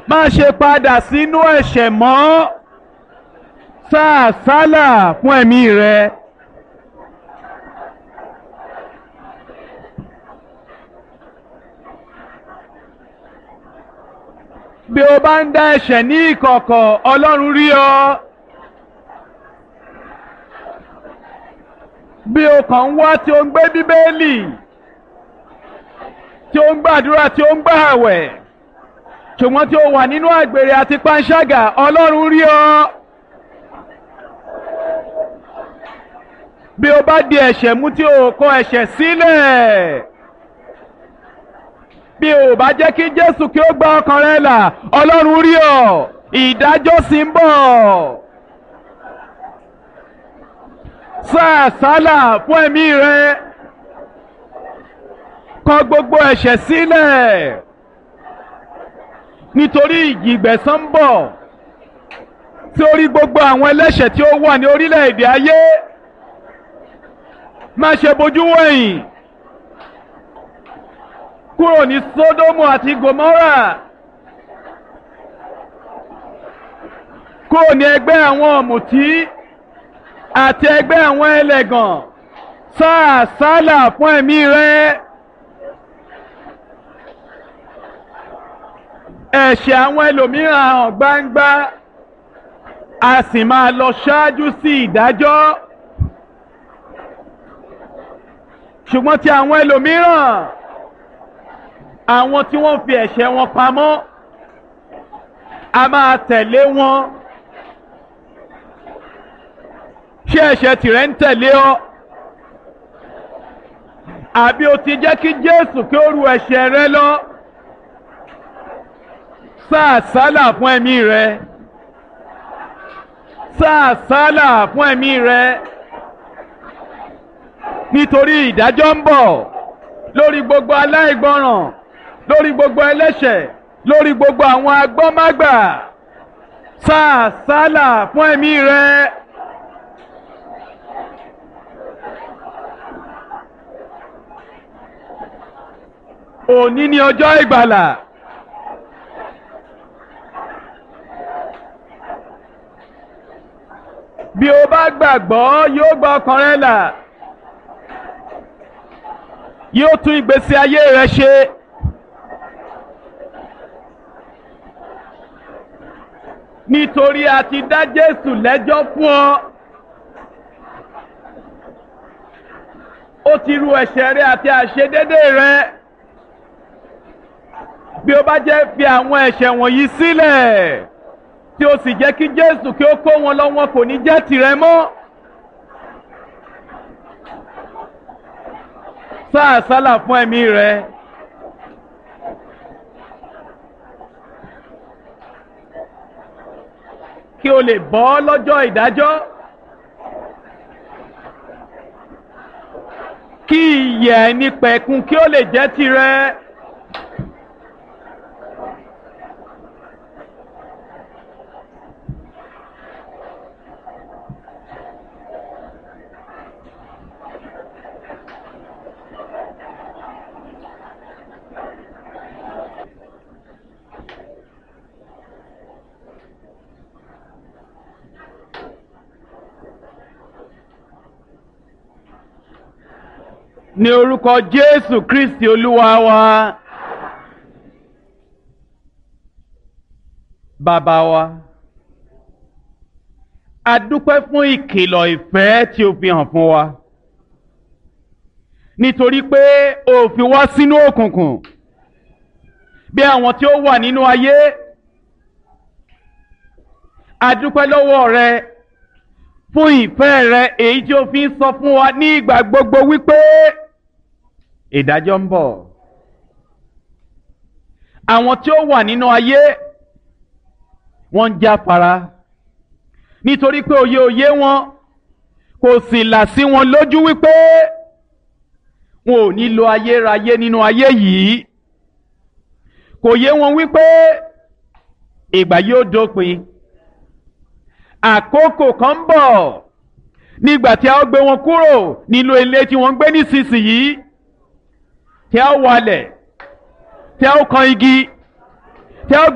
má ṣe padà sínú ẹ̀ṣẹ̀ mọ́ sáà sálà fún ẹ̀mí rẹ. bí o bá ń dá ẹ̀ṣẹ̀ ní ìkọ̀kọ̀ ọlọ́run rí ọ. bí o kàn ń wá tí o ń gbé bíbélì tí o ń gbàdúrà tí o ń gbà àwẹ̀ ṣùgbọ́n tí o wà nínú àgbèrè àti panṣágà ọlọ́run rí ọ. bí o bá di ẹ̀ṣẹ̀ mú tí o kọ ẹ̀ṣẹ̀ sílẹ̀ bí o bá jẹ́ kí Jésù kí ó gba ọkàn rẹ là ọlọ́run rí ọ ìdájọ́ sì ń bọ̀. sáà sálà fún ẹ̀mí rẹ kọ gbogbo ẹ̀ṣẹ̀ sílẹ̀ nítorí ìjìgbẹ̀san ń bọ̀ tí ó rí gbogbo àwọn ẹlẹ́ṣẹ̀ tí ó wà ní orílẹ̀-èdè ayé má ṣe bojú wẹ̀yìn kúrò ní Sódómù àti Gòmórà kúrò ní ẹgbẹ́ àwọn ọ̀mùtí àti ẹgbẹ́ àwọn ẹlẹ́gàn sáà sálà fún ẹ̀mí rẹ. ẹ̀ṣẹ̀ àwọn ẹlòmíràn hàn gbangba a sì máa lọ ṣáájú sí ìdájọ́ ṣùgbọ́n tí àwọn ẹlòmíràn àwọn tí wọ́n fi ẹ̀ṣẹ̀ wọn pamọ́ a máa tẹ̀lé wọn ṣé ẹ̀ṣẹ̀ tìrẹ ń tẹ̀lé ọ àbí o ti jẹ́ kí Jésù kí ó ru ẹ̀ṣẹ̀ rẹ lọ sáà sálà fún ẹ̀mí rẹ sáà sálà fún ẹ̀mí rẹ nítorí ìdájọ́ ń bọ̀ lórí gbogbo aláìgbọràn lórí gbogbo ẹlẹ́ṣẹ̀ lórí gbogbo àwọn agbọ́mágbà sáà sálà fún ẹ̀mí rẹ. òní ni ọjọ́ ìgbàlà. bí o bá gbàgbọ́ yóò gba ọkàn rẹ là yóò tún ìgbésí ayé rẹ ṣe. nítorí a ti dá Jésù lẹ́jọ́ fún ọ. ó ti ru ẹ̀ṣẹ̀ rẹ àti àṣedédé rẹ. bí o bá jẹ́ fi àwọn ẹ̀ṣẹ̀ wọ̀nyí sílẹ̀ tí o sì jẹ́ kí Jésù kí ó kó wọn lọ wọn kò ní jẹ́ tìrẹ mọ́. sáà sálà fún ẹ̀mí rẹ. kí o lè bọ́ lọ́jọ́ ìdájọ́. kí ìyè ẹni pẹ̀kun kí ó lè jẹ́ tìrẹ. ní orúkọ Jésù Kristi Olúwa wa bàbá wa a dúpẹ́ fún ìkìlọ̀ ìfẹ́ tí o fi hàn fún wa nítorí pé o fi wá sínú òkùnkùn bí àwọn tí ó wà nínú ayé a dúpẹ́ lọ́wọ́ rẹ fún ìfẹ́ rẹ èyí tí o fi ń sọ fún wa ní ìgbà gbogbo wípé ìdájọ́ ń bọ̀. Àwọn tí ó wà nínú ayé wọ́n ń jáfara nítorí pé òye òye wọn kò sì là sí wọn lójú wípé wọn ò ní lo ayérayé nínú ayé yìí kò yé wọn wípé ìgbà yóò dópin àkókò kan ń bọ̀ nígbà tí a ó gbé wọn kúrò nínú ilé tí wọ́n ń gbé nísinsìnyí tí a ó walẹ̀ tí a ó kan igi tí a ó.